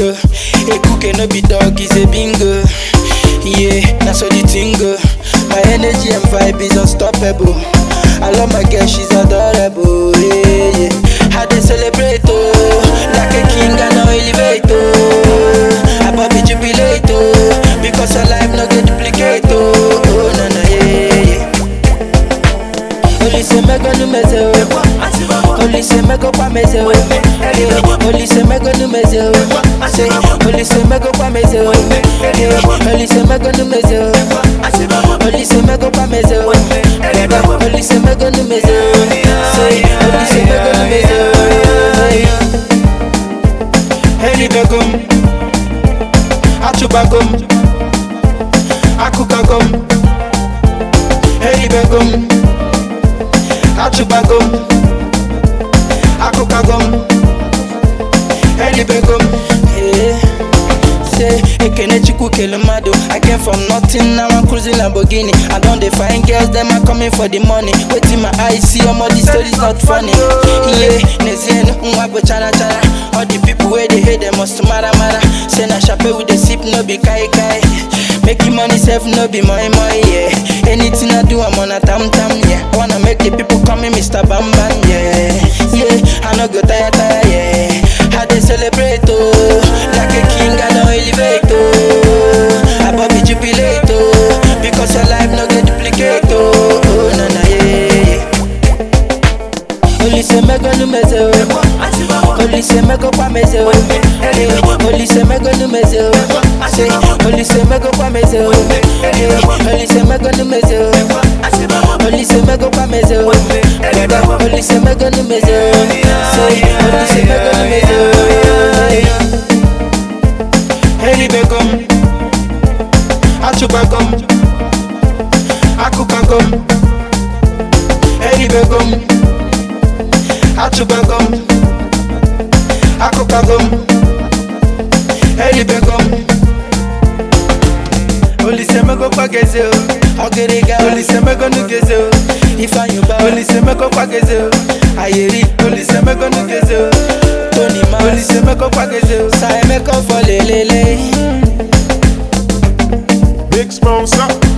window. A cookie no be dog, is a bingo. Yeah, that's how the thing go. My energy and vibe is unstoppable. I love my girl, she's adorable. Yeah, yeah. How they celebrate, oh, like a king and no elevate, oh. I bobby jubilate, oh, because her life no get duplicate, oh. Oh, no, no, yeah, yeah. Only say me go no meze, oh. Only say me go pa meze, oh. Yeah. Only say me go no meze, oh. Say, only say me go pa meze, oh. Yeah. Only say me go no meze, oh. Only say me go pa meze, oh. Brother, only say me go no meze, oh. Say, only say me go no meze, oh. Hey, begum, achubagum, akukagum. Hey, begum, achubagum, akukagum. Hey, begum, yeah. Say, ekene chukwu kele mmadụ I came from nothing, now I'm cruising Lamborghini I don dey find girls, them are coming for the money Wetin my eyes see, omo the story's not funny Yeah, nezienu, nwa bụ chara chara All the people wey dey hate, them must mara mara Say na chape we dey sip, no be kai kai Making money sef, no be moi moi, yeah Anything I do, I'm on a tam tam, yeah I wanna make the people call me Mr. Bam Bam, yeah Yeah, I no go tire tire, yeah How they celebrate, oh Like a king, I don't elevate, oh I bobby jubilate, oh Because your life no get duplicate, oh Oh, na na, yeah, yeah Only say me go no meze, oh Only say me go pa meze, oh Yeah, Only say me go no meze, oh Say, only say me go pa meze, oh Yeah, Only say me go no meze, oh Only say me go pa meze, oh Brother, only say me go no meze, oh Say, only say me go no meze, oh Hey, begum Achubagum Akukagum Hey, begum Achubagum Akukagum Hey, begum olisemeko kwageze o Ogeriga olisemeko nugeze o Ifanyuba olisemeko kwageze o Ayeri olisemeko nugeze o Tony Mas olisemeko kwageze o. Saemeko for lelele Big sponsor.